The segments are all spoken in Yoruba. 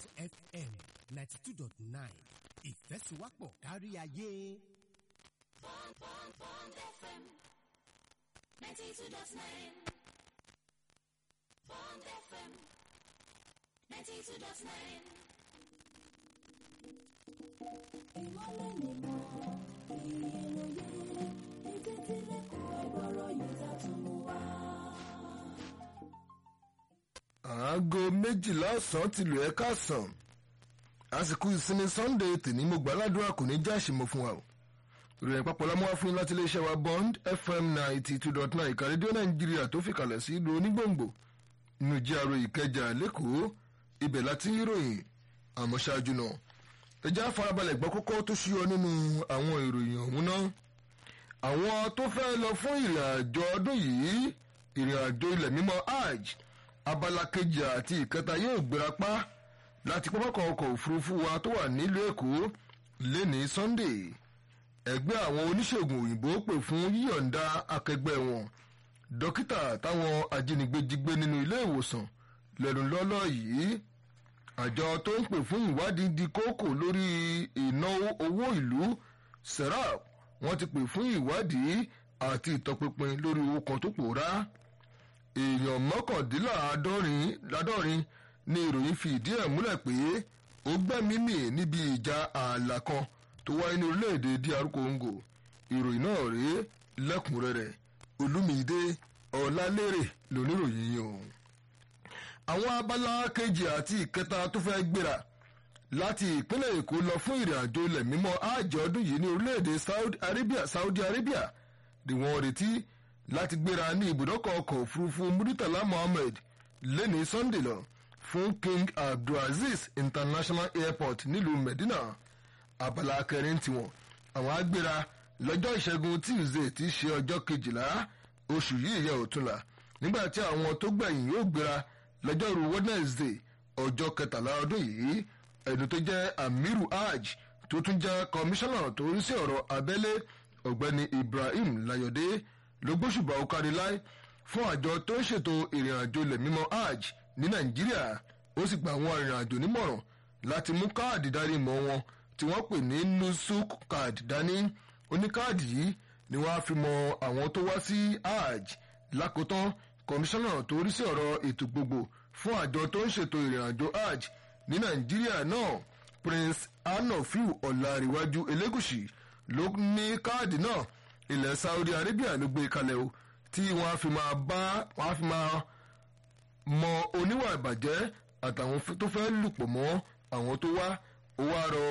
fm ninety two dot nine ìfẹ́sùwápọ̀ kárí ayé. Bond, Bond, Bond FM 92.9. Bond FM 92.9. ìmọ̀lẹ̀ nìmọ̀ ìròyìn ètò ìtìlẹ̀kùn ẹ̀gbọ́rọ̀ yóò dá tún mú wá. aago méjìlá ọ̀sán ti lù ẹ́ káàsán àsìkò ìsinmi sunday tèmi mo gbà ládùúrà kò ní já àṣìmọ́ fún wa o ìròyìn papọ̀ lámú wá fún yín láti iléeṣẹ́ wa bond fm ninety two dot nine ìka rédíò nàìjíríà tó fìkàlẹ̀ sí ìlú onígbòǹgbò nínú jíàrò ìkẹjà lẹ́kọ̀ọ́ ibẹ̀ láti ń ròyìn àmọ́ ṣáájú náà ẹjẹ́ àfarabalẹ̀ gbọ́ kókó tó ṣúyọ nínú àwọn ìròyìn ọ̀hún náà àwọn tó fẹ́ lọ fún ìrìn àjò ọdún yìí ìrìn àjò ilẹ̀ mímọ́ hajj abala kejì àti ìkẹta yóò gbéra pa láti pápákọ̀ ọkọ̀ òfurufú wa tó wà nílùú èkó lẹ́ni sunday ẹgbẹ́ àwọn oníṣègùn òyìnbó pè fún yíyọ̀ǹda akẹgbẹ́ wọn dókítà táwọn ajínigbé jí gbé nínú ilé ìwòsàn lẹ́nu lọ́lọ́ yìí àjọ tó ń pè fún ìwádìí di kókò lórí ìnáwó owó ìlú serap wọ́n ti pè fún ìwádìí àti ìtọpinpin lórí owó kan tó pòórá èèyàn mọ́kàndínláàádọ́rin ládọ́rin ni ìròyìn fi ìdí ẹ̀ múlẹ̀ pé ó gbẹ́mí mì níbi ìjà ààlà kan tó wáyé ní orílẹ̀-èdè dr congo ìròyìn náà rèé lẹ́kùnrẹ́rẹ́ olúmídé ọ̀làlérè lóníròyìn yìí o àwọn abala kejì àti ìkẹta tó fẹ́ gbéra láti ìpínlẹ̀ èkó lọ fún ìrìn àjò ilẹ̀ mímọ́ àjọ ọdún yìí ní orílẹ̀-èdè saudi arabia saudi arabia ni wọ́n retí láti gbéra ní ibùdókọ̀ ọkọ̀ òfurufú muritala mohammed lẹ́ni sunday lọ fún king abdulaziz international airport nílùú medina abala kẹrin tiwọn àwọn agbéra lọ́jọ́ ìṣẹ́gun tuesday tí í ṣe ọjọ́ kejìlá oṣù yìí yẹ òtúnla nígbà tí àwọn tó gbẹ̀yìn yóò gbéra lọ́jọ́rú wednesday ọjọ́ kẹtàlá ọdún yìí ẹni tó jẹ́ amiru hajj tó tún jẹ́ kọmíṣánná tó ń sí ọ̀rọ̀ abẹ́lé ọ̀gbẹ́ni ibrahim layode ló gbóṣùbà ọ̀kárí láì fún àjọ tó ń ṣètò ìrìn àjò ilẹ̀ mímọ́ hajj ní nàìjíríà ó sì gba àwọn ìrìn àjò nímọ̀ràn láti mú káàdì darí mọ́ wọn tí wọ́n pè ní nusuk card dání oníkáàdì yìí ni wọ́n á fi mọ àwọn tó wá sí hajj lákòótán kọmíṣánná tó rí sí ọ̀rọ̀ ètò gbogbo fún àjọ tó ń ṣètò ìrìn àjò hajj ní nàìjíríà náà prince anafiu ọ̀làríwájú elégùsì ló ní káàdì náà ilẹ̀ saudi arabia ló gbé kalẹ̀ o tí wọ́n á fi máa bá wọ́n á fi máa mọ oníwà ìbàjẹ́ àtàwọn tó fẹ́ lùpọ̀ mọ́ àwọn tó wá ó wá rọ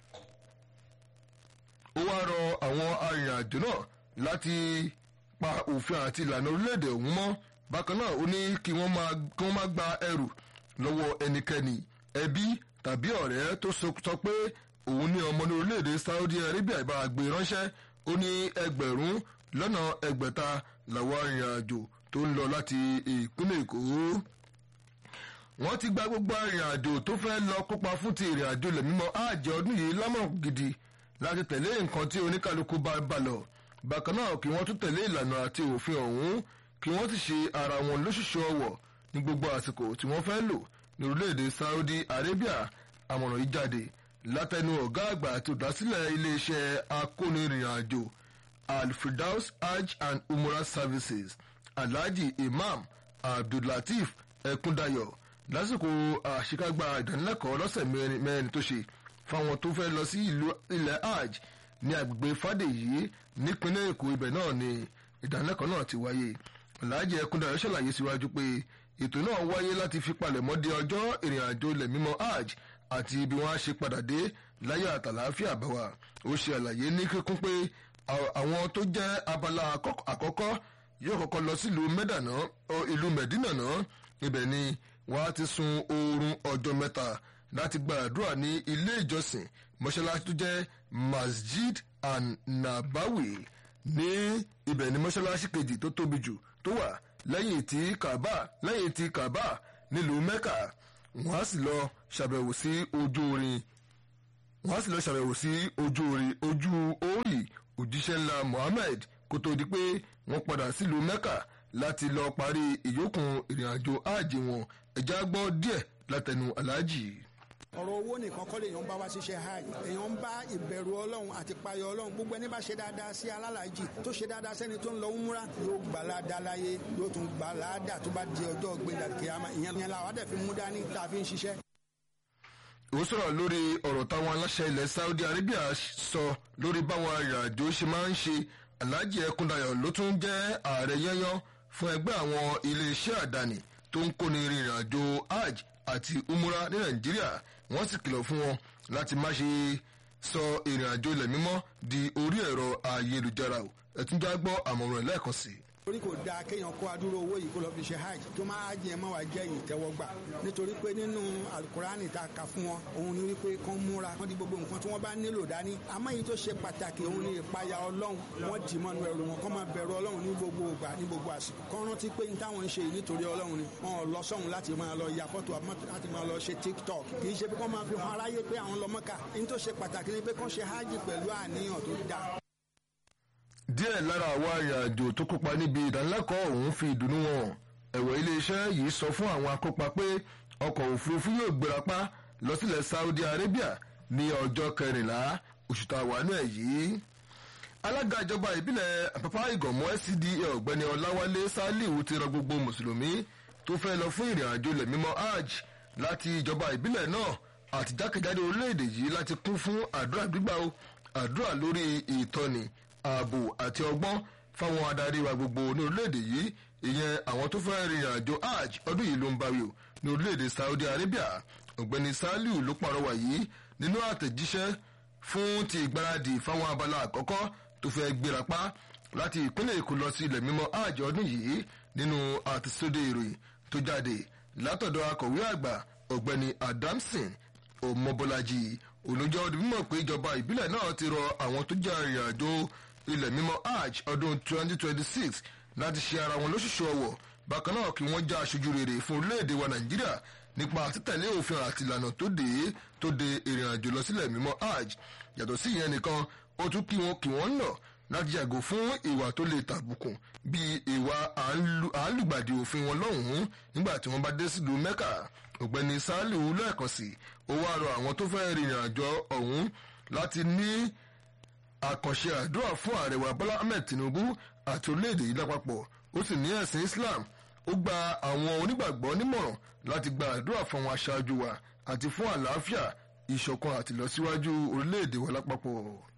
ó wá rọ àwọn arìnrìnàjò náà láti pa òfin àti ìlànà orílẹ̀-èdè ọ̀hún mọ́ bákan náà ó ní kí wọ́n máa kí wọ́n má gba ẹrù lọ́wọ́ ẹnikẹ́ni ẹbí tàbí ọ̀rẹ́ tó sọ pé òun ní ọmọ ní orílẹ̀-èdè saudi arabia ìbá gbé ránṣẹ́ ó ní ẹgbẹ̀rún lọ́nà ẹgbẹ̀ta làwọn arìnrìnàjò tó ń lọ láti ìpínlẹ̀ èkó wọ́n ti gba gbogbo arìnrìnàjò tó fẹ́ lọ kópa fún ti ìrìnàjò ilẹ̀ mímọ́ àjẹ́ ọdún yìí lámọ̀ràn gidi láti tẹ̀lé nǹkan tí oníkálukú bá bá lọ bákan náà kí wọ́n tún tẹ̀lé ìlànà àti òfin ọ̀hún kí wọ́n sì ṣe ara wọn lóṣìṣú ọwọ̀ ní gbogbo àsìkò tí wọ́n fẹ́ lò ní orílẹ̀-èdè saudi arabia àmọ̀ràn yìí jáde látẹnu ọ̀gá àgbà àti olùdásílẹ̀ iléeṣẹ́ akónirìnàjò alfredaus hajj and umrah services alhaji imam abdullateef ẹkúndayọ lásìkò àṣekágbá ìdánilẹ́kọ̀ọ́ lọ́sẹ̀ mẹ́rin tó ṣe fáwọn tó fẹ́ lọ sí ilẹ̀ hajj ní agbègbè fàdèyí nípínlẹ̀ èkó ibẹ̀ náà ni ìdánilẹ́kọ̀ọ́ náà ti wáyé alhaji ẹkúndayọ ṣàlàyé síwájú pé ètò náà wáyé láti fi palẹ̀mọ́ de ọjọ́ ìrìn àjò ilẹ̀ mímọ́ hajj àti ibi wọn á ṣe padà dé láyé àtàláfíà bá wa ó ṣe àlàyé ní kíkún pé àwọn tó jẹ́ abala àkọ́kọ́ yóò kọ́kọ́ lọ sílùú mẹ́dàná ìlú mẹ́dínà náà ibẹ̀ ni wọ́n á ti sun oorun ọjọ́ mẹ́ta láti gba àdúrà ní ilé ìjọsìn mọ́ṣáláṣí tó jẹ́ masjid and nabawi ní ibẹ̀ ni mọ́ṣáláṣí kejì tó tóbi jù tó wà lẹ́yìn tí kaaba lẹ́yìn tí kaaba nílùú mẹ́kà wọ́n á sì lọ ṣàbẹ̀wò sí ojú orin wọ́n á sì lọ ṣàbẹ̀wò sí ojú orin ojú orí òjíṣẹ́ ńlá mohammed kó tó di pé wọ́n padà sílùú mẹ́kà láti lọ parí ìyókùn ìrìnàjò áàjì wọn ẹ̀já gbọ́ díẹ̀ látẹnu aláàjì. ọ̀rọ̀ owó nìkan kọ́ lèèyàn ń bá wá síṣẹ́ hajj èèyàn ń bá ìbẹ̀rù ọlọ́run àti payọ̀ ọlọ́run gbogbo ẹni bá ṣe dáadáa sí alálàájì tó ṣe dáadáa sẹ́ni tó ń lọ múra yóò gbà ládàá láyé yóò tún gbà ládàá tó bá di ọjọ́ gbẹ̀dà kìámà ìyẹn ìyẹn làwọn àdẹ̀ fi mú dání tá a fi ń ṣiṣẹ́. ó sọ̀rọ̀ lórí ọ̀rọ̀ táwọn aláṣẹ ilẹ̀ Saudi Arabia sọ lórí báwọn arìnrìnàjò ṣe máa ń ṣe Alhaji Ẹkúndayọ̀ ló tún jẹ́ ààrẹ yányán fún ẹgbẹ́ àwọn iléeṣẹ́ àdáni tó ń kóni rìnrìn àjò hajj àti umura ní Nàìjíríà wọ́n sì kìlọ̀ fún wọn láti má ṣe sọ ìrìn àjò ilẹ̀ mímọ́ di orí ẹ̀rọ ayélujára o ẹ̀túnjá gbọ́ àmọ̀ràn lẹ́ẹ̀kan sí i torí kò dáa kéèyàn kó adúrò owó yìí kó lọ fi ṣe hajj tó máa hajj yẹn máa wá jẹ́ ìtẹ́wọ́gbà nítorí pé nínú alukurani tá a kà fún wọn òun ni wípé kán múra wọn di gbogbo nǹkan tí wọ́n bá nílò dání àmọ́ èyí tó ṣe pàtàkì òun ni ìpayà ọlọ́run wọ́n dì mọ́nu ẹrù wọn kán máa bẹ̀rù ọlọ́run ní gbogbo ìgbà ní gbogbo àsìkò kán rántí pé ní táwọn ń ṣe yìí nítorí ọlọ́run ni wọn ò lọ sọ́hun láti máa lọ ya fọ́tò láti máa lọ ṣe tiktok kì í ṣe pé kán máa fi hàn aráyé pé àwọn lọ Mọ́kà ní tó ṣe pàtàkì ni pé kán ṣe hajj pẹ̀lú àníyàn tó dáa díẹ̀ lára àwọn arìnrìnàjò tó kópa níbi ìdánilẹ́kọ̀ọ́ ọ̀hún fi ìdùnnú wọn ẹ̀wọ̀ iléeṣẹ́ yìí sọ fún àwọn akópa pé ọkọ̀ òfurufú yóò gbérapá lọ sílẹ̀ Saudi Arabia ní ọjọ́ kẹrìnlá oṣù tá a wà nù ẹ̀ yìí. alága ìjọba ìbílẹ̀ àpapá ìgànmọ́ SCDA ọ̀gbẹ́ni Ọláwálé Sálíù ti rọ gbogbo mùsùlùmí tó fẹ́ lọ fún ìrìn àjò ilẹ̀ mímọ́ hajj láti ìjọba ìbílẹ̀ náà àti jákèjádò orílẹ̀-èdè yìí láti kún fún àdúrà gbígbà o àdúrà lórí ìtọ́ni ààbò àti ọgbọ́n fáwọn adarí wa gbogbo ní orílẹ̀-èdè yìí ìyẹn àwọn tó fẹ́ rìnrìn àjò hajj ọdún yìí ló ń báwí o ní orílẹ̀-èdè Saudi Arabia ọ̀gbẹ́ni Saliu ló pàrọwà yìí nínú àtẹ̀jíṣẹ́ fún ti ìgbáradì fáwọn abala àkọ́kọ́ tó fẹ́ gbérapá láti ìpínlẹ̀ Èkó lọ sí ilẹ̀ mímọ́ hajj ọdún yìí nínú àtẹ̀sódé ìròyìn tó jáde látọ̀dọ̀ akọ̀wé àgbà ọ̀gbẹ́ni Adamson Ọmọbọ́lájí olùjọ́ ọdún mímọ̀ pé ìjọba ìbílẹ̀ náà ti rọ àwọn tó jẹ́ arìnrìn àjò ilẹ̀ mímọ́ hajj ọdún 2026 láti ṣe ara wọn lóṣooṣù ọwọ̀ bákan náà kí wọ́n já aṣojú rere fún orílẹ̀-èdè wa nàìjíríà nípa títẹ̀lé òfin àti ìlànà tó dé tó de ìrìn àjò lọ sílẹ̀ mímọ́ hajj yàtọ̀ sí ìyẹn nìkan ó tún kí wọn kí wọ́n nà láti yàgò fún ìwà tó lè tàbùkùn bíi ìwà àálùgbàdì òfin wọn lọ́hùn-ún nígbà tí wọ́n bá dé sílùú mẹ́kà ọ̀gbẹ́ni saliu lẹ́ẹ̀kan sí ó wá rọ àwọn tó fẹ́ rìnrìn àjò ọ̀hún láti ní àkànṣe àdúrà fún ààrẹ wa bọ́lá ahmed tinubu àti orílẹ̀-èdè yìí lápapọ̀ ó sì ní ẹ̀sìn islam ó gba àwọn onígbàgbọ́ nímọ̀ràn láti gba àdúrà fún àwọn aṣáájú wa àti fún àlàáfíà ìṣọ̀kan àti ìlọsíwájú orílẹ̀-èdè wa lápapọ̀.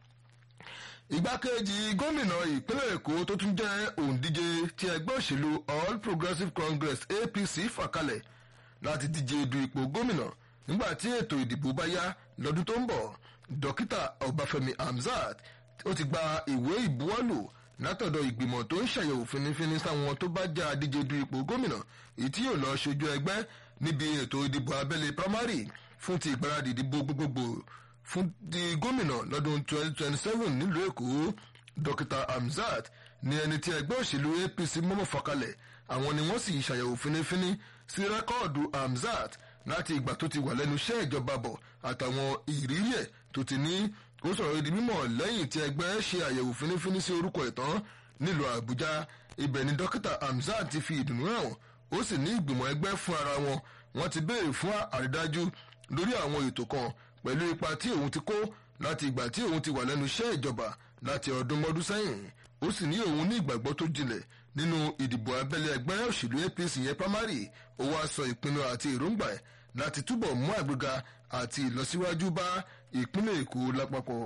igbákejì gómìnà ìpínlẹ̀ èkó tó tún jẹ́ òǹdíje ti ẹgbẹ́ òṣèlú all progressives congress apc fà kalẹ̀ láti díje du ipò gómìnà nígbà tí ètò ìdìbò bá yá lọ́dún tó ń bọ̀ dókítà ọbáfẹ́mi hamzat ó ti gba ìwé ìbuwọ́lù látọ̀dọ̀ ìgbìmọ̀ tó ń ṣàyẹ̀wò finifini sáwọn tó bá já díje du ipò gómìnà èyí tí yóò lọ ṣojú ẹgbẹ́ níbi ètò ìdìbò abẹ́lé primary fún ti ìgbáradì ìdìbò gbogbogbò fún ti gómìnà lọ́dún 2027 nílùú èkó dókítà hamzat ní ẹni tí ẹgbẹ́ òṣèlú apc mọ́mọ́ fọkalẹ̀ àwọn ni wọ́n sì ṣàyẹ̀wò finifini sí rẹ́kọ́ọ̀dù hamzat láti ìgbà tó ti wà lẹ́nu iṣẹ́ ìjọba bọ̀ àtàwọn ìrírí ẹ̀ tó ti ní ó sọ̀rọ̀ di mímọ̀ lẹ́yìn tí ẹgbẹ́ ṣe àyẹ̀wò finifini sí orúkọ ìtàn nílùú àbújá ibẹ̀ ni dókítà hamzat ti fi ìdùnnú hàn ó sì ní ìgbìmọ̀ ẹgbẹ́ fún ara wọn wọ́n ti béèrè fún àrídájú lórí àwọn ètò kan pẹ̀lú ipa tí òun ti kó láti ìgbà tí òun ti wà lẹ́nu iṣẹ́ ìjọba láti ọdún mọ́dún sẹ́yìn ó sì ní òun ní ìgbàgbọ́ tó jinlẹ̀ nínú ìdìbò abẹ́lé ẹgbẹ́ òṣèlú apc yẹn primary ó wá sọ ìpinnu àti èròǹgbà ẹ̀ láti túbọ̀ mú àgbéga àti ìlọsíwájú bá ìpínlẹ̀ èkó lápapọ̀.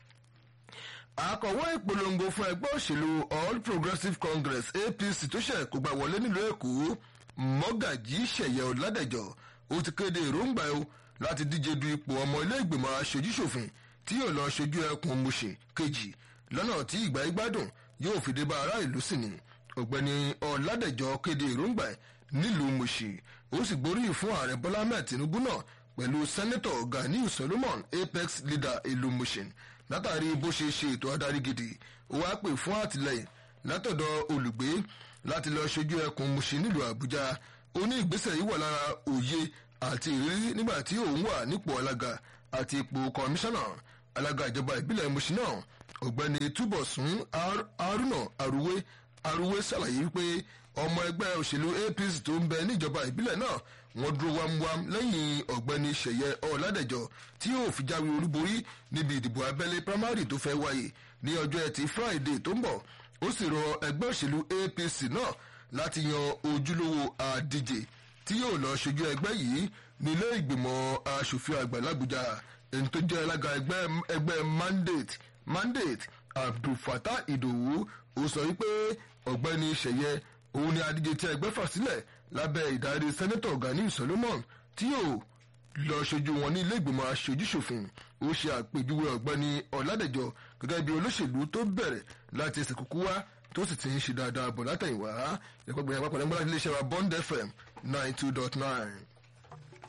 akọ̀wé ìpolongo fún ẹgbẹ́ òṣèlú all progressives congress apc tó ṣẹ̀ kó gbà wọlé nílùú èkó mọ́gàjí ṣẹ̀yẹ ọ̀làdẹ̀jọ́ ó ti kéde èròǹgbà ẹ̀ láti díje du ipò ọmọ ilé ìgbìmọ̀ aṣojúṣòfin tí yóò lọ ṣojú ẹkùn mùsè kejì lọ́nà tí ìgbà ìgbádùn yóò fi dé bá ará ìlú sí ni ọ̀gbẹ́ni ọ̀làdẹ̀jọ́ kéde èròǹgbà ẹ̀ nílùú mùsè ó sì gbóríyìn fún ààrẹ bọ́lá ahmed tinubu náà pẹ̀lú sẹ́nẹ́tọ̀ ganiu solomon apex leader ìlú mushin látàrí bó ṣe ṣe ètò adarí gidi ó wá pè fún àtìlẹyìn látọ̀dọ̀ olùgbé láti lọ ṣojú ẹkùn mushin nílùú àbújá ó ní ìgbésẹ̀ yìí wà lára òye àti ìrírí nígbà tí òun wà nípò alága àti ipò kọmíṣánná alága ìjọba ìbílẹ̀ mushin náà ọ̀gbẹ́ni túbọ̀sún haruna aruwe aruwe ṣàlàyé wípé ọmọ ẹgbẹ́ òṣèlú apc tó ń bẹ níjọba ìbílẹ̀ náà wọ́n dúró wámúwám lẹ́yìn ọ̀gbẹ́ni ṣẹ̀yẹ ọ̀làdẹ̀jọ tí yóò fi jáwé olúborí níbi ìdìbò abẹ́lé primary tó fẹ́ wáyé ní ọjọ́ ẹtì friday tó ń bọ̀ ó sì rọ ẹgbẹ́ òṣèlú apc náà láti yan ojúlówó àdíje tí yóò lọ ṣojú ẹgbẹ́ yìí nílé ìgbìmọ̀ asòfin àgbà làbújá ẹni tó jẹ́ alága ẹgbẹ́ ẹgbẹ́ mandate mandate abdulfatah idowu ó sọ wípé ọ̀gbẹ́ni ṣẹ̀yẹ òun ni adíje tí ẹgbẹ́ fà sílẹ̀ lábẹ́ ìdarí sẹ́nẹ́tọ̀ gani solomon tí yóò lọ ṣojú wọn ní ilé ìgbìmọ̀ aṣojúṣòfin ó ṣe àpèjúwe ọ̀gbẹ́ni ọ̀làdẹ̀jọ gẹ́gẹ́ bí olóṣèlú tó bẹ̀rẹ̀ láti ẹsẹ̀ kúkú wá tó sì ti ń ṣe dáadáa bọ̀ látẹ̀yìnwá ẹ̀kọ́ gbẹ̀yìn àpapọ̀ lẹ́gbẹ̀rún iléeṣẹ́ wa bond fm nine two dot nine.